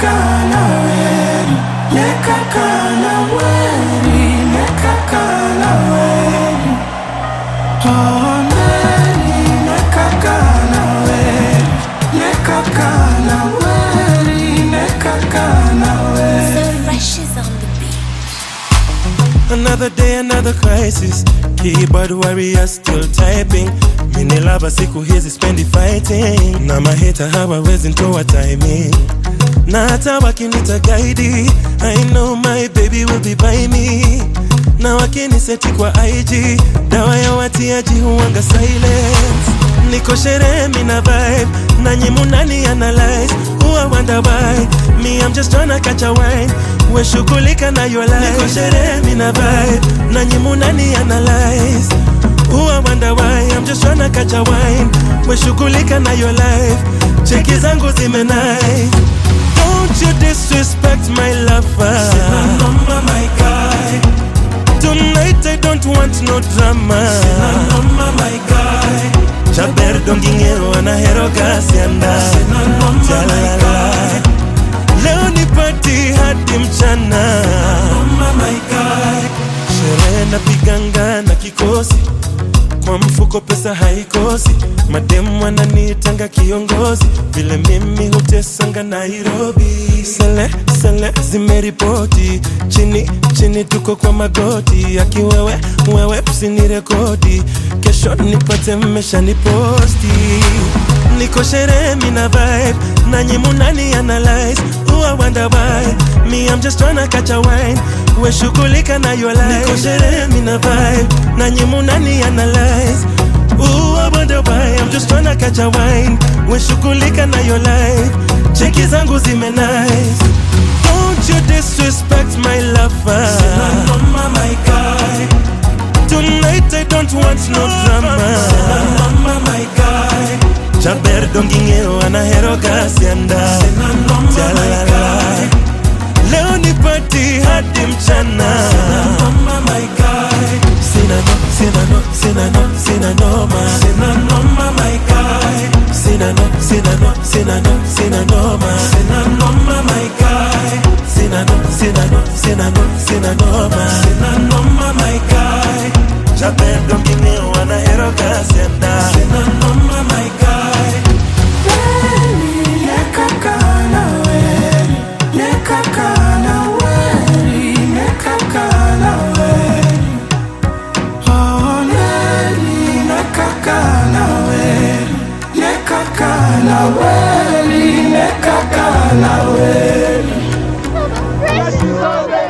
nekaka na weri nekaka na weri nekaka na weri oh neri nekaka na weri nekaka na weri nekaka na weri So fresh is on the beat. Another day, another crisis. Keyboard warrior still typing. Mini lava siku hizi spendi fighting. Na maheta hawawezi ntoa timing. Na hata wakinita guide, I know my baby will be by me. Na wakiniseti kwa IG, dawa ya watiaji huwanga silence. Niko sherehe mina vibe, nanyi munani analyze. Huwa wonder why, me I'm just tryna catch a wine. We shughulika na your life. Niko sherehe mina vibe, nanyi munani analyze. Huwa wonder why, I'm just tryna catch a wine. We shughulika na your life. Cheki zangu zime nice. Don't you disrespect my lover. Mama my guy Tonight I don't want no drama. Mama my guy Chaber dongingero anahero gasianda. Jalala. Leo ni party hadi mchana. Mama my guy Sherehe na piganga na kikosi kwa mfuko pesa haikosi, mademu wananitanga kiongozi, vile mimi hutesanga Nairobi. Sele sele zimeripoti chini chini, tuko kwa magoti, akiwewe wewe usinirekodi, kesho nipate mmeshaniposti. Niko sherehe mina vibe, nanyi munani analyze, huwa wonder why me I'm just tryna catch a wine, we shughulika na your life. Niko sherehe mina vibe, nanyi munani analyze, huwa wonder why I'm just tryna catch a wine, we shughulika na your life. Cheki zangu zime nice, don't you disrespect my lover. Mama my guy Tonight I don't want no drama. Mama my guy Chaber dongingero anahero gasianda. Mama my Jalala. guy Leo ni party hadi mchana. Mama my guy Sina no, sina no, sina no, sina noma. Mama my guy Sina no, sina no, sina no, sina noma. Mama my guy Sina no, sina no, sina no, sina noma. Mama my guy Chaber dongingero anahero gasianda. Mama my guy Nekaka na weri Nekaka na weri Nekaka na weri Oh neri Nekaka na weri Nekaka na weri Nekaka na weri Fresh is on the